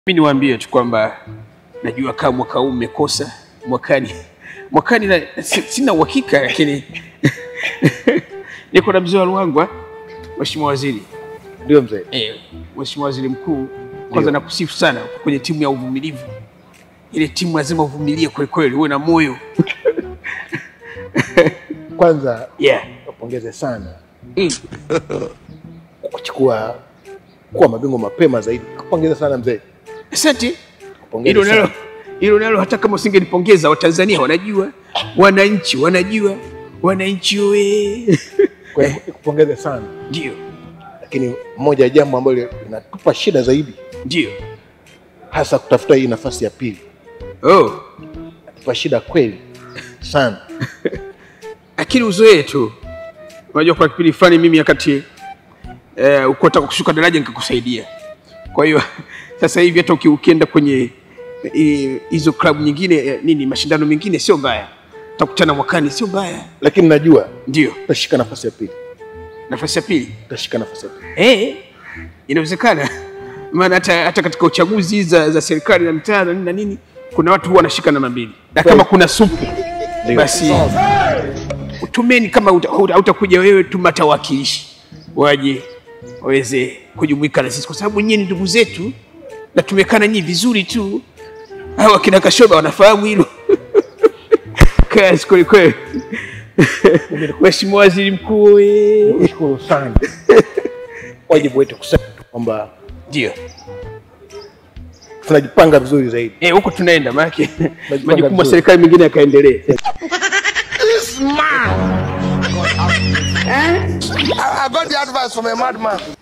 Mi niwaambie tu kwamba najua kama mwaka huu mmekosa, mwakani mwakani na, si- sina uhakika lakini niko na mzee wa Ruangwa, Mheshimiwa Waziri. Ndio mzee. Eh, Mheshimiwa Waziri Mkuu, kwanza nakusifu sana uko kwenye timu ya uvumilivu. Ile timu lazima uvumilie kweli kweli, uwe na moyo Kwanza yeah. wapongeze sana Mm. kuchukua kuwa mabingwa mapema zaidi. Kupongeza sana mzee. Asante. Kupongeza Hilo nalo sana. hilo nalo, hata kama usingenipongeza, Watanzania wanajua, wananchi wanajua, wananchi oe Kwa hiyo kupongeza sana. ndio Lakini moja ya jambo ambalo linatupa shida zaidi ndio hasa kutafuta hii nafasi ya pili. oh. Tupa shida kweli sana. lakini uzoee tu. Unajua, kwa kipindi fulani mimi wakati eh, uko nataka kushuka daraja nikakusaidia. Kwa hiyo sasa hivi hata uki- ukienda kwenye eh, hizo klabu nyingine eh, nini mashindano mengine sio mbaya, utakutana mwakani, sio mbaya. Lakini najua Ndio utashika nafasi ya pili. nafasi ya pili Utashika nafasi ya pili. eh, inawezekana maana hata, hata katika uchaguzi za, za serikali na mitaa na nini na nini kuna watu huwa wanashika namba mbili, na kama kuna supu Ndio. basi tumeni kama uta- hauta- hautakuja wewe, tuma hata wawakilishi waje waweze kujumuika na sisi, kwa sababu nyinyi ni ndugu zetu na tumekaa na nyinyi vizuri tu. Hao akina Kashoba wanafahamu hilo. Kazi kweli kweli. Mheshimiwa Waziri Mkuu, we. Nashukuru sana. Wajibu wetu kusema tu kwamba ndio tunajipanga vizuri zaidi. eh, huko tunaenda, maana Najipanga majukumu ya vizuri. serikali mengine yakaendelee. I, I got the advice from a madman.